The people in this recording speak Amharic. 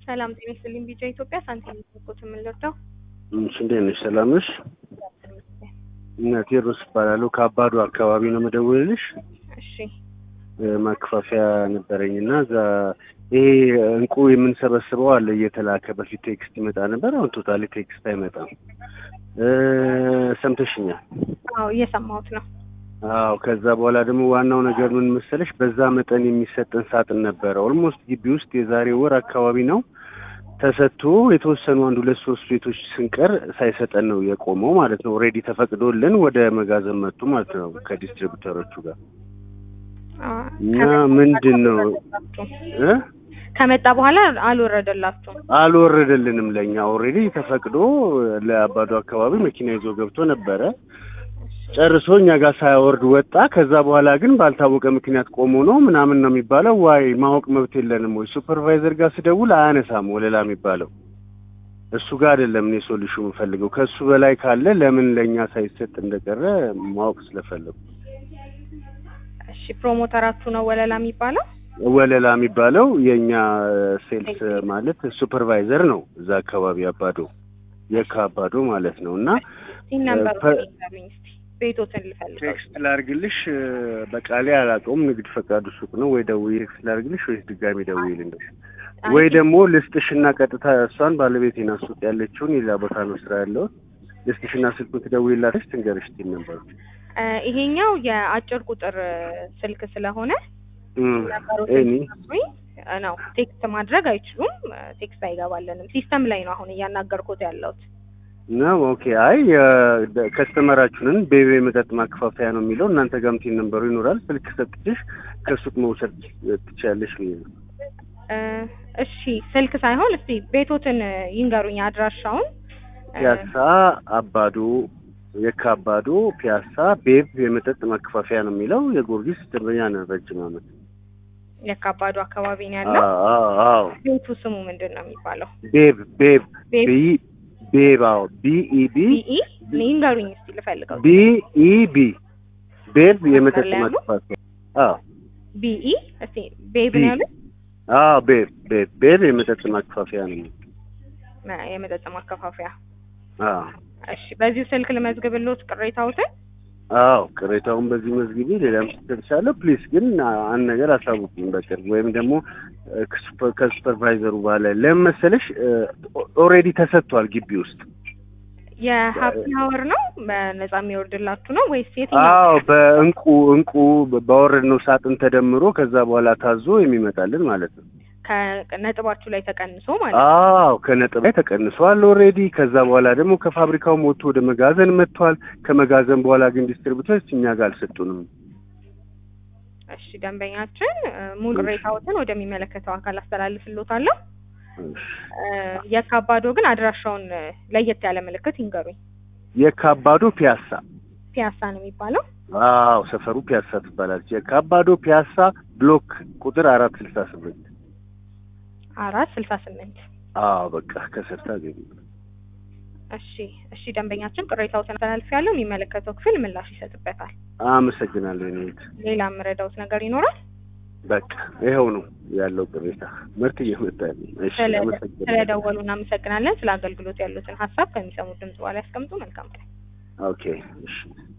ሰላም ጤና ይስጥልኝ። ቢጫ ኢትዮጵያ ሳንቲም ኮት የምንለርዳው እሺ፣ እንዴት ነሽ? ሰላም ነሽ? እና ቴዎድሮስ እባላለሁ ከአባዶ አካባቢ ነው የምደውልልሽ። እሺ ማከፋፈያ ነበረኝ እና እዛ ይሄ እንቁ የምንሰበስበው አለ እየተላከ በፊት ቴክስት ይመጣ ነበር። አሁን ቶታሊ ቴክስት አይመጣም። ሰምተሽኛል? አዎ እየሰማሁት ነው። አዎ ከዛ በኋላ ደግሞ ዋናው ነገር ምን መሰለሽ፣ በዛ መጠን የሚሰጠን ሳጥን ነበረ። ኦልሞስት ግቢ ውስጥ የዛሬ ወር አካባቢ ነው ተሰጥቶ የተወሰኑ አንድ ሁለት ሶስት ቤቶች ስንቀር ሳይሰጠን ነው የቆመው ማለት ነው። ኦልሬዲ ተፈቅዶልን ወደ መጋዘን መጡ ማለት ነው ከዲስትሪቢዩተሮቹ ጋር እና ምንድን ነው እ ከመጣ በኋላ አልወረደላችሁም? አልወረደልንም። ለእኛ ኦልሬዲ ተፈቅዶ ለአባዶ አካባቢ መኪና ይዞ ገብቶ ነበረ ጨርሶ እኛ ጋር ሳያወርድ ወጣ። ከዛ በኋላ ግን ባልታወቀ ምክንያት ቆሞ ነው ምናምን ነው የሚባለው። ዋይ ማወቅ መብት የለንም ወይ? ሱፐርቫይዘር ጋር ስደውል አያነሳም ወለላ የሚባለው እሱ ጋር አይደለም። እኔ ሶሉሽን የምፈልገው ከእሱ በላይ ካለ ለምን ለእኛ ሳይሰጥ እንደቀረ ማወቅ ስለፈለጉ። እሺ ፕሮሞተራችሁ ነው ወለላ የሚባለው? ወለላ የሚባለው የእኛ ሴልስ ማለት ሱፐርቫይዘር ነው እዛ አካባቢ አባዶ የካ አባዶ ማለት ነው እና ነምበር ቤቶትን ልፈልገው ቴክስት ላርግልሽ በቃሌ አላውቀውም። ንግድ ፈቃዱ ሱቅ ነው ወይ ደውዬ ቴክስት ላርግልሽ ወይስ ድጋሚ ደውዬ ልንገርሽ? ወይ ደግሞ ልስጥሽና ቀጥታ እሷን ባለቤቴና ሱቅ ያለችውን ሌላ ቦታ ነው ስራ ያለው ልስጥሽና ስልኩን ትደውይላትሽ ትንገርሽ ትል ነበር። ይሄኛው የአጭር ቁጥር ስልክ ስለሆነ እኔ ነው ቴክስት ማድረግ አይችሉም። ቴክስት አይገባለንም። ሲስተም ላይ ነው አሁን እያናገርኩት ያለሁት ነው ኦኬ። አይ ከስተመራችሁንን ቤቤ መጠጥ ማከፋፈያ ነው የሚለው እናንተ ጋር ምቲን ነንበሩ ይኖራል። ስልክ ሰጥችሽ ከሱቅ መውሰድ ትችያለሽ ብዬ ነው። እሺ ስልክ ሳይሆን እስቲ ቤቶትን ይንገሩኝ አድራሻውን። ፒያሳ አባዶ፣ የካ አባዶ ፒያሳ ቤብ የመጠጥ ማከፋፈያ ነው የሚለው። የጊዮርጊስ ደንበኛ ነን ረጅም ዓመት። የካ አባዶ አካባቢ ነው ያለው። አዎ ቤቱ ስሙ ምንድን ነው የሚባለው? ቤብ ቤብ ቤብ ቤብ አዎ ቢኢቢ ቢኢ ይንገሩኝ እስቲ ልፈልገው። ቢኢቢ ቤብ የመጠጥ ማከፋፈያ አዎ ቢኢ እስቲ ቤብ ነው ያሉት? አዎ ቤብ ቤብ ቤብ የመጠጥ ማከፋፈያ ነው የመጠጥ ማከፋፈያ። አዎ እሺ በዚሁ ስልክ ልመዝግብልዎት ቅሬታዎትን? አዎ ቅሬታውን በዚህ መዝግቢ። ሌላም ስትደርሻለሁ ፕሊዝ ግን አንድ ነገር አሳውቁኝ በቅርብ ወይም ደግሞ ከሱፐርቫይዘሩ በኋላ ለምን መሰለሽ ኦልሬዲ ተሰጥቷል ግቢ ውስጥ የሀፒ ሀወር ነው በነጻ የሚወርድላችሁ ነው ወይስ የትኛው? አዎ በእንቁ እንቁ ባወረድነው ሳጥን ተደምሮ ከዛ በኋላ ታዞ የሚመጣልን ማለት ነው። ከነጥባችሁ ላይ ተቀንሶ ማለት ነው። አዎ ከነጥብ ላይ ተቀንሷል ኦልሬዲ። ከዛ በኋላ ደግሞ ከፋብሪካው ወጥቶ ወደ መጋዘን መጥቷል። ከመጋዘን በኋላ ግን ዲስትሪቢዩተሮች እኛ ጋር አልሰጡንም። እሺ ደንበኛችን ሙሉ ቅሬታዎትን ወደሚመለከተው አካል አስተላልፍልዎታለሁ። የካባዶ ግን አድራሻውን ለየት ያለ ምልክት ይንገሩኝ። የካባዶ ፒያሳ ፒያሳ ነው የሚባለው? አዎ ሰፈሩ ፒያሳ ትባላለች። የካባዶ ፒያሳ ብሎክ ቁጥር አራት ስልሳ ስምንት አራት ስልሳ ስምንት አዎ በቃ ከስር ታገኙ። እሺ እሺ ደንበኛችን ቅሬታዎትን አስተላልፊያለሁ። የሚመለከተው ክፍል ምላሽ ይሰጥበታል። አመሰግናለሁ። እኔ ሌላ የምረዳውት ነገር ይኖራል? በቃ ይኸው ነው ያለው ቅሬታ። ምርት እየመጣ እሺ፣ አመሰግናለሁ። ስለደወሉ እናመሰግናለን። ስለ አገልግሎት ያሉትን ሀሳብ ከሚሰሙት ድምጽ በኋላ ያስቀምጡ። መልካም ቀን። ኦኬ እሺ